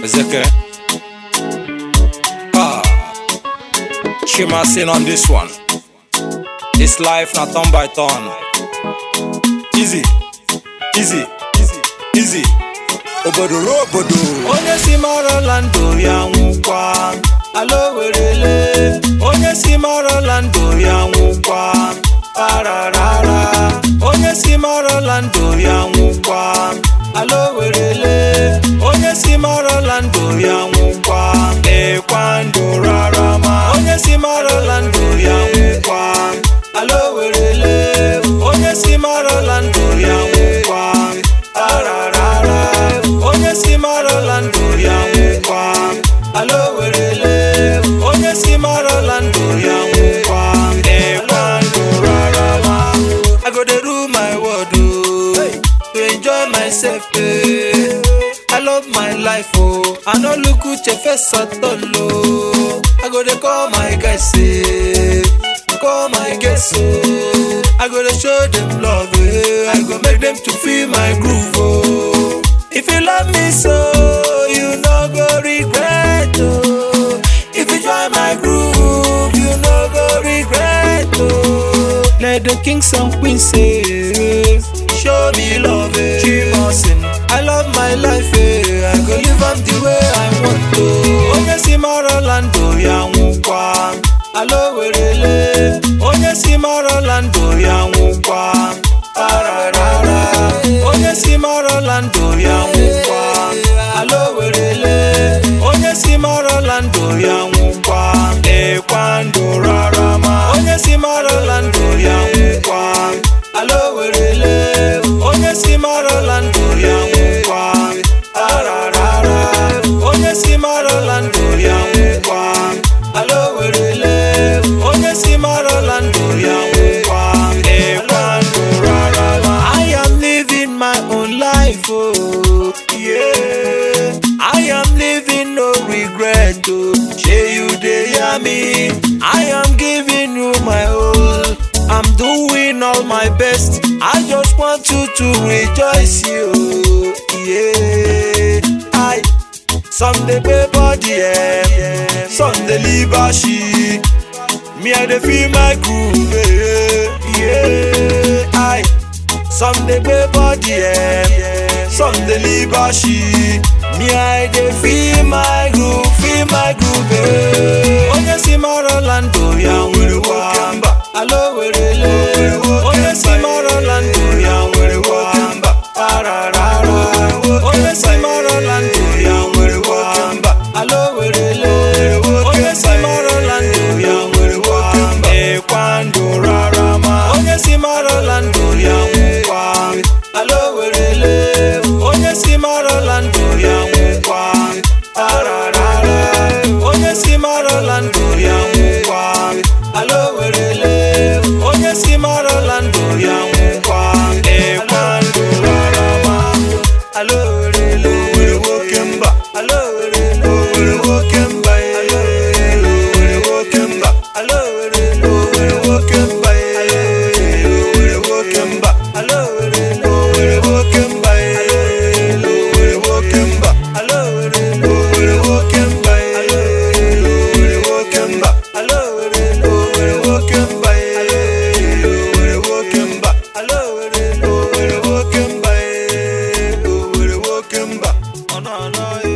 Ezeke. Ah, Shima sin on this one. This life na turn by turn. Easy, easy, easy, easy. Obodo ruo obodo. Onye si mara ndụ ya nwụkwa. Alo werele. Onye si mara ndụ ya nwụkwa. Pararara. Onye si mara ndụ ya nwụkwa. Alo werele. Onye si mara ndụ ya nwụkwa. Ekwa ndụ rara ma. Onye si mara ndụ ya nwụkwa. Alo werele. Onye si mara ndụ ya nwụkwa. Pararara. Onye si mara ndụ ya nwụkwa. Alo werele. Onye si mara ndụ ya nwụkwa. Ekwa ndụ rara ma. I go dey do my word oh, to enjoy myself eh. I love my life oh, I no look uche face at all oh. I go dey call my guys eh, call my guests oh. I go dey show them love eh, I go make them to feel my groove oh. If you love me so, you no go regret oh. If you join my groove, you no go regret oh. Let the kings and queens say, show me love eh. Chimasin, I love my life eh. I go live am the way I want to. Onye si mara ndụ ya nwụkwa, alo werele. Onye si mara ndụ ya nwụkwa, pararara. Onye si mara ndụ ya nwụkwa, alo werele. Onye si mara ndụ ya nwụkwa, ekwa ndụ rara ma. Onye si mara ndụ ya nwụkwa, alo werele. Onye si mara ndụ ya nwụkwa, pararara. Onye si mara ndụ ya nwụkwa, alo werele. Onye si mara ndụ ya nwụkwa, ekwa ndụ rara ma. I am living my own life, oh yeah. I am living no regret, oh. Shey you dey hear me? I am giving you my all. I'm doing all my best. I just want you to rejoice, you. Yeah. I some dey pay body, yeah. Some dey live she. Me I dey feel my groove, yeah. yeah. I some dey pay body, yeah. Some dey live she. Me I dey feel my groove, feel my groove, yeah. Onye si mara ndụ ya nwụrụkwa, alo werele. Onye si mara ndụ ya nwụrụkwa, pararara. Onye si mara ndụ ya nwụrụkwa, alo werele. Onye si mara ndụ ya nwụrụkwa, ekwa ndụ rara ma. Onye si mara ndụ ya nwụkwa, alo werele. Onye si mara ndụ ya nwụkwa, pararara. Onye si mara ndụ ya nwụkwa, alo werele. Onye si mara ndụ ya nwụkwa, ekwa ndụ rara ma. Alo werele. Owere nwoke mba. Alo werele. Owere nwoke mba. Alo werele. Owere nwoke mba. Alo werele. Owere nwoke mba. Owere nwoke mba. Alo werele. Owere nwoke mba. Owere nwoke mba. Alo werele. Owere nwoke mba. Owere nwoke mba. Alo werele. Owere nwoke mba. Owere nwoke mba. Alo werele. Owere nwoke mba. Owere nwoke mba. Ọ nọ anọ